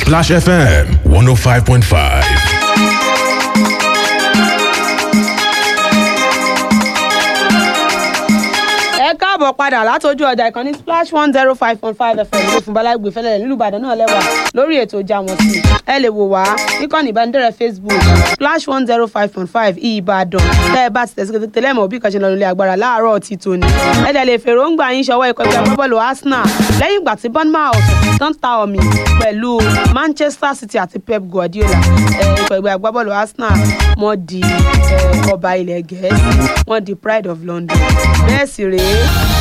Splash FM 105.5. ẹ káàbọ̀ padà látọjú ọjà ìkànnì splash one zero five point five fm ló fún balagbe fẹlẹ nílùú ìbàdàn náà lẹ́wà lórí ètò ìjà wọn sí ẹ lè wò wá níkànnì ìbánidọ́rẹ̀ẹ́ facebook splash one zero five point five ìbàdàn tẹ́ ẹ bá ti tẹ̀sí kété lẹ́mọ̀ bí kan ṣe lọ nílé agbára láàárọ̀ ti tòní ẹ dẹ̀ lè fèròǹgbà yín ṣọwọ́ ikọ̀ ìgbà bọ́ọ̀lù arsenal lẹ́yìn ìgbà tí bournemouth tán ta omi pẹ̀lú manchester city àti pep guardiola ẹ, ikọ̀ ìgbà agbábọ́ọ̀lù arsenal wọ́n di ẹ, ọba ilẹ̀ gẹ̀ẹ́sì wọ́n di pride of london bẹ́ẹ̀ sì rèé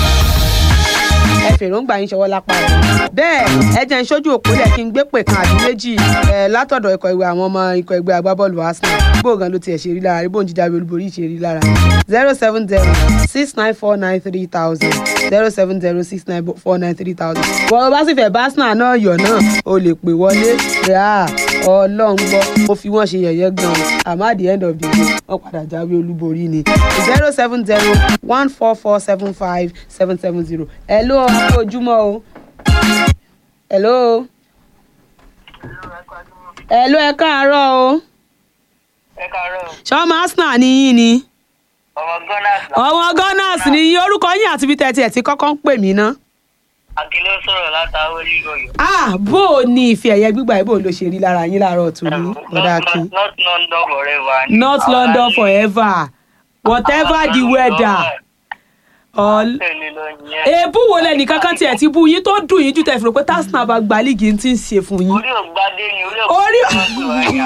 ẹ fèròǹgbà yín ṣọwọ́ lápá rẹ̀ bẹ́ẹ̀ ẹ jẹ́ ń ṣojú òpólẹ̀ kí n gbé pè kan àbí méjì ẹ látọ̀dọ̀ ikọ̀ ìwé àwọn ọmọ ikọ̀ ẹgbẹ́ agbábọ́ọ̀lù arsenal bó gan ló tiẹ̀ ṣe rí lára rí bóun jíjáwé olúborí ṣe rí lára zero seven zero six nine four nine three thousand zero seven zero six nine four nine three thousand wọ́n bá sì fẹ́ bá arsenal náà yọ̀ náà o lè pè wọlé rẹ̀ á ọlọ́run gbọ́ ó fi wọ́n ṣe yẹ̀yẹ́ gan-an àmọ́ at the end of the day wọ́n padà jáwé olúborí ni zero seven zero one four four seven five seven seven zero hello ọkọ ojúmọ́ o hello hello ẹ káàárọ̀ o ẹ káàárọ̀ ṣọmọ arsenal ni yín ni ọmọ gunners náà ọmọ gunners ni yín orúkọ yín àti ibi tẹ̀tí ẹ̀ tí kọ́kọ́ ń pè mí ná. akíló sọ̀rọ̀ látàwọ́ lílọ́yọ̀. ah bó o ní ife ẹ̀yẹ gbígbà yìí bó o ló ṣe rí lára yín láàárọ̀ tó ní ọ̀dà kí. not london forever. not london forever whatever the weather. All... èébú wo lẹ́nì kankan tiẹ̀ ti bú yín tó dùn yín jù tẹ̀ fún pé tásínà bá gba líìgì tí ń ṣe fún yín. orí ògbádé ni orí Orí- ògbádé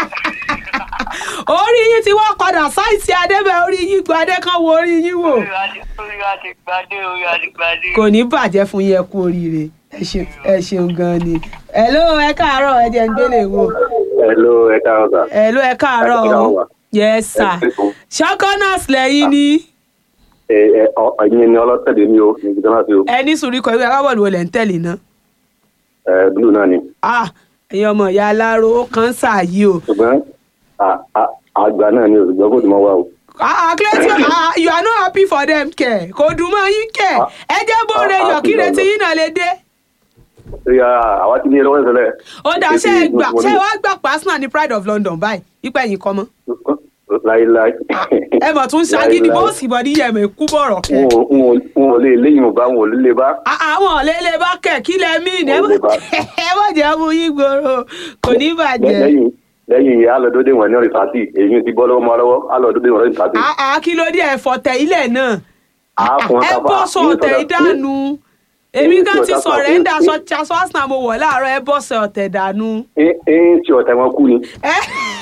orí yín ti wá padà sáìsì adébẹ̀ orí yín gbadé kan wo orí yín wò. orí wa ti gbádé orí wa ti gbádé. kò ní bàjẹ́ fún yín ẹ kú oríire ẹ ṣe- ẹ ṣeun gan ni. hello ẹ káàárọ̀ ẹ jẹ́ ń gbélé wo. Hello, ẹ káàárọ̀ sà. hello ẹ káàárọ̀ Ẹ káàárọ̀ o. wá. yes sir. ṣọ́kọ́nàs lẹ́yìn ni Ẹ ẹ ọ ẹ̀yin ni ọlọ́tẹ̀dẹ̀ mi o, ní ìgbìdán láti o. ẹni sùúrù ikọ̀ ìwé akábọ̀lù olè ń tẹ̀lé náà. Ẹ blue náà ni. ah ẹ̀yin ọmọ ìyá aláró ó kàn ń ṣàyí o. Ṣùgbọ́n à- à- àgbà náà ni o, ṣùgbọ́n kò tún mọ́ wá o. ah clearly ah you are not happy for them kẹ kò dùn mọ́ yín kẹ ẹ jẹ́ bóore ah, yọ̀ kí ah, retí yín náà lè dé. Ṣé àwa ti ní ẹlọ́wọ́ ìṣẹ̀lẹ̀? ó dà ṣe é gbà ṣé wàá gbà pa arsenal ní pride of london báyìí ipa ẹ̀yìn kọ́ mọ́. Láíláí. ẹ mọ̀ tún ṣagídí bó sì bọ̀ níyẹn mọ̀ kú bọ̀rọ̀ kẹ. N ò n ò- n ò lè léyìn ò bá wọn ò lè bá. Ah, àwọn ọ̀lẹ́lẹ̀ bá kẹ̀ kí lẹ mí ní Ò lè bá. ẹ mọ̀ jẹ́ mú yín gbòòrò kò ní bàjẹ́. Lẹ́yìn lẹ́yìn ìyá alọ́dọ́dẹ wọn ní rìsátì, èyí ti bọ́ lọ́wọ́ mọ́ lọ́wọ́, alọ́dọ́dẹ wọn ní rìsátì. Ah, ah, kí ló dé ẹ̀fọ́ tẹ ilẹ̀ náà Àá fún ẹ kápá. bọ́ sọ ọ̀tẹ̀ ìdánù èmi gan ti sọ̀rẹ́ńdà sọ chaṣọ arsenal mo wọ̀ láàárọ̀ ẹ bọ́ sọ ọ̀tẹ̀ dànù. Ẹ ń ṣe ọ̀tẹ̀ wọn kú ni. ẹ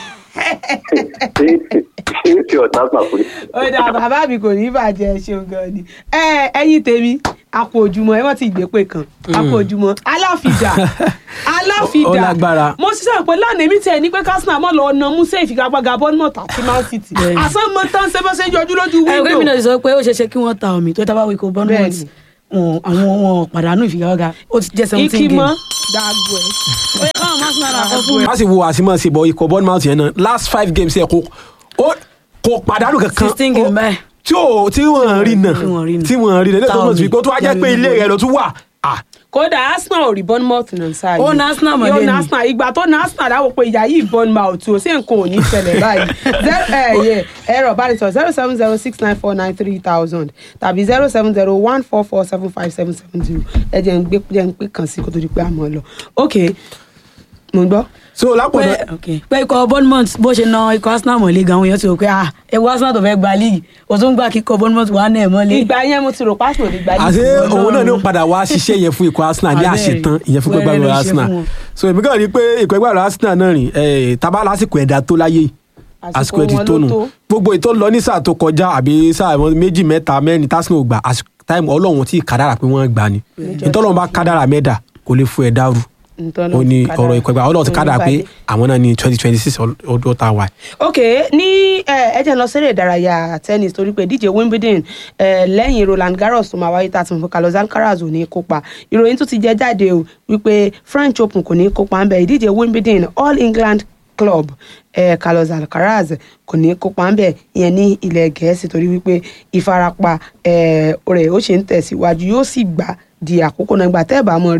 Ẹ ń ṣe ọ̀tẹ̀ wọn kú ni. ó dà bàbá mi kò ní bàjẹ́ ẹ ṣeun gan ni ẹ ẹyin tèmi àpò òjúmọ́ ẹ wọ́n ti gbé pé kan àpò òjúmọ́ aláfidà aláfidà Ó lágbára. mo ṣiṣẹ́ pé lánàá èmi tẹ̀ ní pé kásínà mọ́ lọ na musa ìfigagbága bournemouth àti man city Bẹ́ẹ̀ni. àsán mọ́ tán ṣe bá ṣe ń yọjú lójú ẹ gómìnà wíńdò ti sọ pé ó ṣeé ṣe kí wọ́n ta omi tó tábà wíkọ bournemouth Bẹ́ẹ̀ni. wọn àwọn wọn pàdánù ìfigagbága ó ti jẹ́ seventeen ikimọ́ games. dàgbò ẹ̀. ó yẹ káwọn arsenal àkọ́ fún má sì wo àsìmọ́ sí bọ̀ ikọ̀ bournemouth yẹn náà last five games yẹ kó ó- kò pàdánù kankan sixteen Ó- games báyìí. tí ò tí wọ́n rí nà Tí wọ́n rí nà. tí wọ́n rí nà lẹ́tọ̀ tó Táwọn mọ̀ sí pé ó tún wá jẹ́ pé ilé rẹ̀ ló tún wà Ah, kódà arsenal ò rí bournemouth náà sáà Ó na Arsenal mọ́lẹ̀ yóò ni. na arsenal ìgbà tó na arsenal dáwọ́ pé ìyá yìí bournemouth ò sí nǹkan ò ní ṣẹlẹ̀ báyìí Zero- ẹ, yẹ, ẹ̀rọ ìbánisọ̀rọ̀ zero seven zero six nine four nine three thousand tàbí zero seven zero one four four seven five seven seven zero ẹ jẹ́ ń gbé jẹ́ ń pé kàn sí kó tó di pé a mọ̀ ọ́ lọ ok mo ń gbọ́. so pé lápọ̀dọ̀ ok pé ikọ̀ bournemouth bó ṣe na ikọ̀ arsenal mọ̀lẹ́ gan àwọn èèyàn ti rò pé ah ewu arsenal tó fẹ́ gba league ó tún gbà kíkọ̀ bournemouth wà náà mọ́lẹ́. ìgbà yẹn mo ti rò pásítọ̀ ní gbà àti yìí. òun náà ni ó padà wá ṣiṣẹ́ yẹn fún ikọ̀ arsenal ní Abẹ́rẹ́. àṣetán ìyẹn fún Wẹ́rẹ́ pẹ́gbẹ́ ló ṣe arsenal fún wọn. so èmi kàn rí i pé ikọ̀ ẹgbẹ́ arsenal náà rìn eh, tábà lásìkò ẹ̀dá tó láyé yìí àsìkò ẹ̀dí wọn tó ló nù tó. gbogbo ètò lọ ní sáà tó kọjá àbí sáà wọn méjì mẹ́ta mẹ́rin tásìkò gbà àsìkò táìmù ọlọ́run tí kádàrà pé wọ́n gbà ni ìtọ́lọ́run bá kádàrà mẹ́dà kò lè fún ẹ̀ dàrú ó ní ọ̀rọ̀ ìkọ̀ ìgbà ọlọ́run ti kádàrà pé àwọn náà ní twenty twenty six ọdún tá a wà. ok ní ẹ ẹ jẹ́ n lọ sẹ́rẹ̀ ìdárayá tennis torí pé díje wimbledon ẹ lẹ́yìn roland garros tó máa wáyé tá a ti mọ̀ pé carlos alcaraz ò ní kópa ìròyìn tún ti jẹ́ jáde o wípé french open kò ní kópa ń bẹ̀ ìdíje wimbledon all england club eh, carlos alcaraz kò ní kópa ń bẹ̀ ìyẹn ní ilẹ̀ gẹ̀ẹ́sì torí wípé ìfarapa eh, rẹ̀ ó ṣe ń tẹ̀síwájú yóò sì gbà di àkókò náà ìgbà tẹ́ ẹ̀ bá mọ̀ rí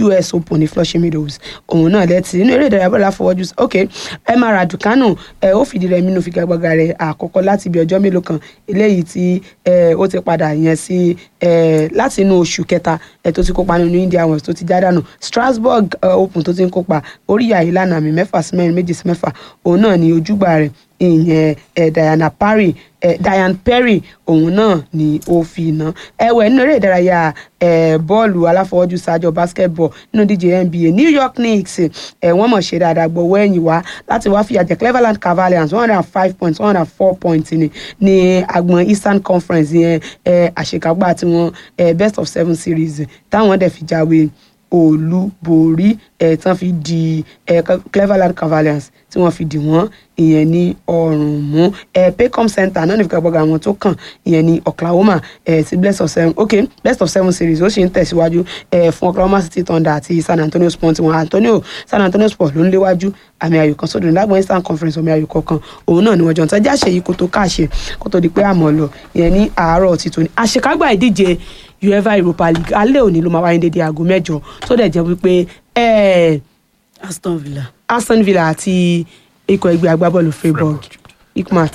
us open ní flushing meadows òun náà lẹ́tì nínú eré ìdárayá bọ́ọ̀lù àfọwọ́jù ok emma raducanu ẹ ó fìdí rẹ̀ nínú figagbága rẹ̀ àkọ́kọ́ láti ibi ọjọ́ mélòó kan eléyìí tí ẹ ó ti padà yẹn sí ẹ láti inú oṣù kẹta ẹ tó ti kópa nínú india west tó ti já dànù strasbourg ẹ, open tó ti ń kópa oríyá ìlànà àmì mẹ́fà sí mẹ́rin méjì sí mẹ́fà òun náà ni ojúgbà rẹ̀ ìyẹn ẹ diana perry ẹ diane perry òun náà ni ó fi iná ẹwẹ nínú eré ìdárayá ẹ bọ́ọ̀lù aláfọwọ́jù sájọ basketball nínú díje nba new york knicks ẹ wọ́n mọ̀ ṣe dáadáa gbọ́wọ́ ẹ̀yìn wá láti wá fìyà jẹ cleveland cavaliers one hundred and five points one hundred and four points ni ní agbọn eastern conference yẹn ẹ àṣekágbá tiwọn ẹ best of seven series táwọn dẹ̀ fi jáwé olúborí ẹ tán fi di ẹ cleveland cavaliers tí wọ́n fi dì wọ́n ìyẹn ní ọrùn mú ẹ paycom center náà ní ìfigagbága àwọn tó kàn ìyẹn ní oklahoma ẹ ti best of seven ok best of seven series ó sì ń tẹ̀síwájú ẹ fún oklahoma city thunder àti san antonio sport wọn antonio san antonio sport ló ń léwájú àmì ayò kan sódò nígbàgbọ́n eastern conference omi ayò kọ̀ọ̀kan òun náà ni wọ́n jọ ń tẹ́jà ṣe yìí kó tó káàṣe kó tó di pé àmọ́ lọ ìyẹn ní àárọ̀ ti tòní àṣekágbà ìdíje uefa europa league alẹ́ òní ló máa wáyé dédé aago mẹ́jọ tó dẹ̀ jẹ́ wípé ẹ̀ẹ́ aston villa aston villa àti ikọ̀ ẹgbẹ́ agbábọ́ọ̀lù freiburg ikmat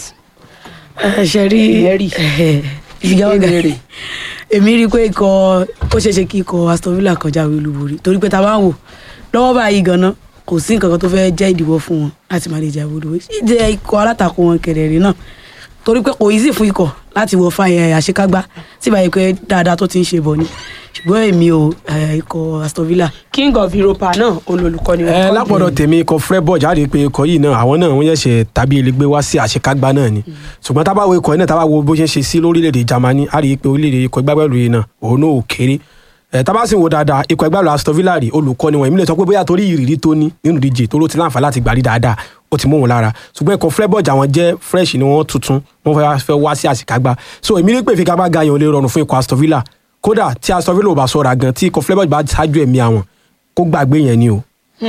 ẹ ṣe rí Ìyẹ́rì. ìfigagbága Ìbéèrè. èmi rí i pé ikọ̀ ó ṣeé ṣe kí ikọ̀ aston villa kan jáwé olúborí torí pé ta bá ń wò lọ́wọ́ báyìí ganan kò sí nǹkan kan tó fẹ́ jẹ́ ìdíwọ́ fún wọn láti má lè jáwé olúborí ìjẹ́ ikọ̀ alátakò wọn kẹ̀rẹ̀rẹ̀ náà torí pé kò easy fún ikọ̀ láti wọ fáyẹ àṣekágbá tí báyìí pé dáadáa tó ti ń ṣe bọ̀ ni ṣùgbọ́n èmi ò eh, ikọ̀ aston villa king of europa náà olùkọ́ni ẹ lápọ̀dọ̀ tèmi ikọ̀ freiburg jáde pé ikọ̀ yìí náà àwọn náà wọ́n yẹ̀ṣẹ̀ tàbí elégbé wá sí àṣekágbá náà ni ṣùgbọ́n tá a bá wo ikọ̀ yìí náà tá a bá wo bó ṣe ń ṣe sí lórílẹ̀‐èdè germany a rí i pé orílẹ̀‐èdè ikọ̀ ìgbàgbọ́lù yìí náà òun náà ò kéré ẹ tá a bá sì wo dáadáa ikọ̀ ìgbàgbọ́lù aston villa rí olùkọ́ni wọn èmi lè sọ pé bóyá torí ìrírí tó ní nínú díje tó ló ti láǹfà láti gbàrí dáadáa ó ti mú wọn lára ṣùgbọ́n ikọ̀ freiburg àwọn jẹ́ fresh ni wọ́n tuntun wọ́n fẹ́ fẹ́ wá sí àṣekágbá so èmi ní pé ìfigagbága yẹn ò lè rọrùn fún ikọ̀ aston villa kódà tí aston villa ò bá sọ̀rọ̀ gan tí ikọ̀ freiburg bá ṣáájú ẹ̀mí àwọn kó gbàgbé yẹn ni o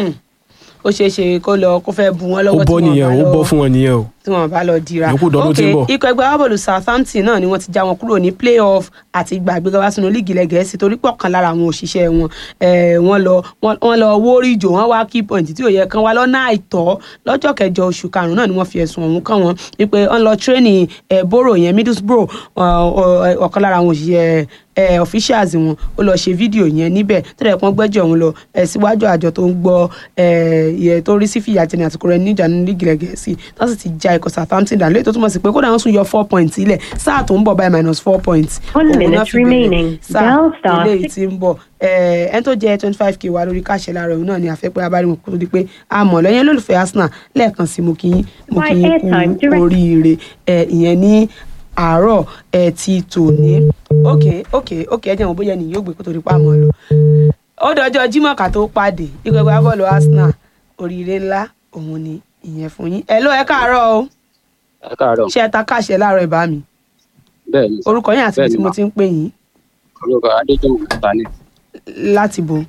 ó ṣeé ṣe kó lọ kó fẹ́ bu wọn ó lọ́wọ́ bọ́ tí wọ́n nìyẹn bá ó lọ bọ́ fún wọn nìyẹn o tí wọ́n bá lọ dira Yòókù dọdún tí ń bọ̀. ikọ̀ ẹgbẹ́ agbábọ́ọ̀lù southampton náà ni wọ́n ti já wọn kúrò ní playoff àti ìgbà àgbéga wá sínú líìgì ilẹ̀ gẹ̀ẹ́sì torí pọ̀ kan lára àwọn òṣìṣẹ́ wọn eh, wọ́n lọ wọ́n- wọ́n lọ wórí ìjò wọ́n wá key point tí ò yẹ kán wá lọ́nà àìtọ́ lọ́jọ́ kẹjọ oṣù karùn-ún náà ni wọ́n fi ẹ̀sùn ọ̀hún kàn wọ́n wípé wọ́n lọ tírénì boro yẹn middlesbrough ọ- ọ- ọ̀kan lára àwọn òṣìṣẹ́ ẹ officials wọn ó lọ ṣe fídíò yẹn níbẹ̀ tó dẹ̀ pọ́n gbẹ́jọ́ òun lọ ẹ síwájú àjọ tó ń gbọ́ ẹ ìyẹn tó rí sí fìyà jẹni àsìkò rẹ níjà ní lígì rẹ gẹ̀ẹ́sì tó sì ti ja ikọ̀ Southampton dànù lẹ́yìn tó túmọ̀ sí pé kódà wọ́n tún yọ four points ilẹ̀ sáà tó ń bọ̀ by minus four points One Òun náà minute fi bẹ̀rẹ̀ remaining. sáà Dial star eléyìí six- tí ń bọ̀ ẹ ẹni tó jẹ́ twenty five k wà lórí káṣẹ láàárọ̀ òun náà ni àfẹ́pẹ́ abáríwọ̀n kó tó di pé a mọ̀ lẹ́yìn olólùfẹ́ Arsenal lẹ́ẹ̀kan sí mo kí yín mo My kí yín airtime kú direct- oríire ẹ ìyẹn ní àárọ̀ ẹ ti tòní ok ok ok ẹ jẹ́ wọn bóyá ẹnìyàn yóò gbé kó tó di pa àmọ́ lọ. ó dọjọ́ Jímọ̀ ká tó pàdé ikọ̀ ẹgbẹ́ bọ́ọ̀lù Arsenal oríire ńlá òun ni ìyẹn fún yín ẹ ló ẹ káàárọ̀ o ẹ káàárọ̀ ṣe ẹ ta káṣẹ láàárọ̀ ìbá mi bẹ́ẹ̀ ni orúkọ yín àti ibi Bẹ́ẹ̀ ni tí mo mà. ti ń pè yín orúkọ adéjọmọ tani láti bo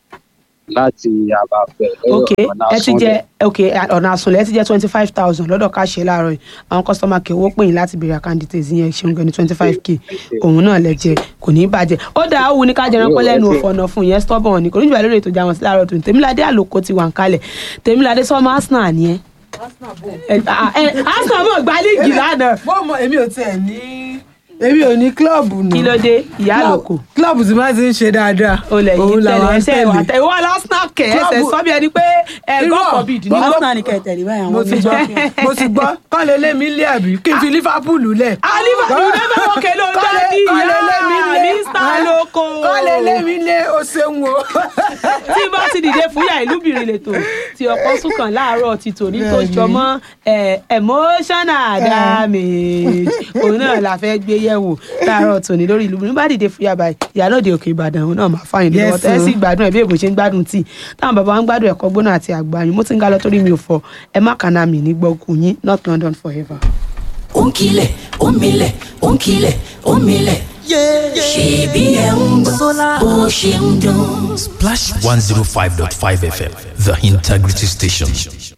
láti àbàfẹ ok ẹ ti jẹ ok ọ̀nà àsùnlẹ̀ ẹ ti jẹ twenty five thousand lọ́dọ̀ káṣẹ láàárọ̀ yìí àwọn kọ́sítọ́mà kí owó pè yín láti béèrè àkáǹdìtẹ̀ yẹn ṣeun gan ni twenty five k òun náà lẹ jẹ kò ní í bàjẹ́ ó dà á wù ní ká jẹran pẹ́ lẹ́nu òfòànà fún yẹn stubborn ni kò ní jùlọ lórí ètò ìjà wọn sí láàárọ̀ tó ní tèmíládé àlòkò ti wà ń kalẹ̀ tèmíládé sọmọ arsenal ni ẹ. ẹ ẹ arsenal mọ̀ gba líìgì lánàá bó mọ èmi ò tiẹ̀ ní èmi ò ní kílọ̀bù nù. kí ló dé ìyá àlòkò kílọ̀bù tí máa ti ń ṣe dáadáa. o lè yí òun tẹ̀lé làwọn ń ẹsẹ̀ ìwà tẹ̀lé. tẹ̀ ìwọ arsenal kẹ̀ ẹsẹ̀ Club- sọ́bí ẹni pé ẹ Irọ́, god forbid ní bọ́- arsenal ní kẹtẹ̀lé báyìí àwọn mo ti gbọ́ mo ti gbọ́ kọ́ lé lé mi lé àbí kí n fi liverpool lẹ̀. Liverpool, you never walk alone, Kọ́ lé- daddy. kọ́ lé lé mi Yeah, lé. Mr. Loko. kọ́ lé lé mi lé o ṣeun o. tí bá ti dìde fúyà ìlúbìrin lètò tí ọkọ súnkàn láàárọ̀ ti tòní tó Bẹ́ẹ̀ni. jọmọ́ eh, emotional damage òun náà la fẹ́ gbé yẹ̀wò láàárọ̀ tòní lórí ìlúbìrin bá dìde fúyà báyìí ìyálòde òkè ìbàdàn òun náà máa fáyín lọ́wọ́ Yes, tẹ́ o. sì gbádùn ẹ̀ bí èbò ṣe ń gbádùn tíì táwọn bàbá wa ń gbádùn ẹ̀kọ́ gbóná àti àgbáyìn mo ti ń ga lọ torí mi ò fọ ẹ má kàná mi ní gbọ́kù yín North London forever. ó ń kilẹ̀ ó ń milẹ̀ ó ń kilẹ̀ ó ń milẹ̀. ṣèbí ẹ̀ ń gbọ́ bó ṣe ń dún. Splash 105.5 FM, the integrity station.